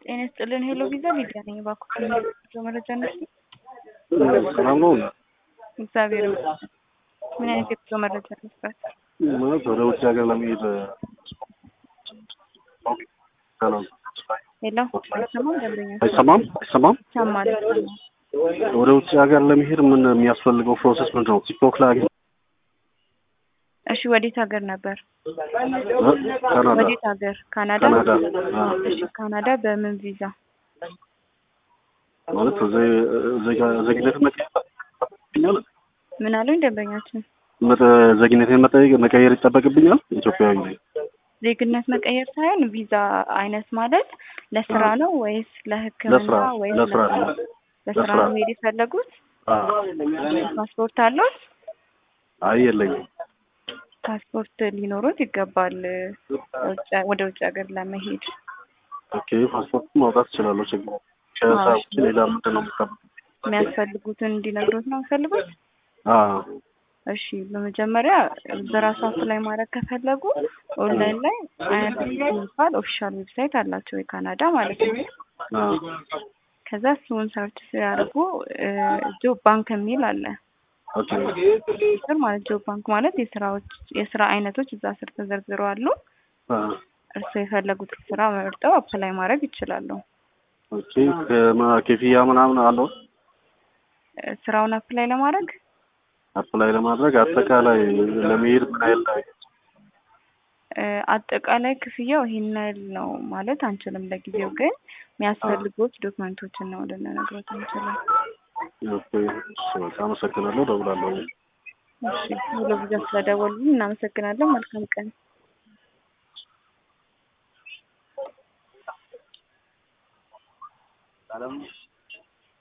ጤና ይስጥልን ሄሎ ቪዛ ሊዲያ ነኝ። እባክዎት የሚያስፈልገው መረጃ ነሽ? ሰላም ነው። እግዚአብሔር ይመስገን። ምን አይነት የጉዞ መረጃ መስራት? ማለት ወደ ውጭ ሀገር ለመሄድ ሰላም ሄሎ አይሰማም? ደንበኛ አይሰማም አይሰማም። ይሰማል። ወደ ውጭ ሀገር ለመሄድ ምን የሚያስፈልገው ፕሮሰስ ምንድን ነው? ቲክቶክ ላይ አግኝ እሺ ወዴት ሀገር ነበር? ካናዳ ወዴት ሀገር? ካናዳ። ካናዳ አ፣ እሺ ካናዳ በምን ቪዛ? ማለት ዘ- ዜጋ- ዜግነትን መቀየር ይጠበቅብኛል። ምን አሉኝ ደንበኛችን? መጠ- ዜግነትን መጠየቅ መቀየር ይጠበቅብኛል። ኢትዮጵያዊ ነኝ። ዜግነት መቀየር ሳይሆን ቪዛ አይነት ማለት ለስራ ነው ወይስ ለሕክምና ለስራ ወይስ ለስራ ነው። ለስራ ለስራ። ነው መሄድ የፈለጉት? አ፣ ፓስፖርት አለዎት? አይ የለኝም። ፓስፖርት ሊኖሩት ይገባል ውጭ- ወደ ውጭ ሀገር ለመሄድ። ኦኬ ፓስፖርት ማውጣት እችላለሁ። ችግር ከዛ አዎ። ውጭ ሌላ ምንድን ነው የምጠብቀው? የሚያስፈልጉትን እንዲነግሩት ነው የሚፈልጉት? አ፣ እሺ በመጀመሪያ በራሱ አፕላይ ማድረግ ከፈለጉ ኦንላይን ላይ አይአርሲሲ የሚባል ኦፊሻል ዌብሳይት አላቸው የካናዳ ማለት ነው። አ፣ ከዛ እሱን ሰርች ሲያደርጉ ጆብ ባንክ የሚል አለ ኦኬ ስር ማለት ጆብ ባንክ ማለት የስራዎች የስራ አይነቶች እዛ ስር ተዘርዝረው አሉ። አ፣ እርስዎ የፈለጉት ስራ መርጠው አፕላይ ማድረግ ይችላሉ። ኦኬ ከማ- ክፍያ ምናምን አለው እ፣ ስራውን አፕላይ ለማድረግ አፕላይ ለማድረግ አጠቃላይ ለመሄድ ምን ያህል እ፣ አጠቃላይ ክፍያው ይሄን ያህል ነው ማለት አንችልም። ለጊዜው ግን የሚያስፈልጉት ዶክመንቶችን ነው ልንነግሮት አንችልም። ኦኬ፣ እሺ፣ በቃ አመሰግናለሁ። እደውላለሁ። እሺ ሙሉ ጊዜ ስለደወሉልን እናመሰግናለን። መልካም ቀን።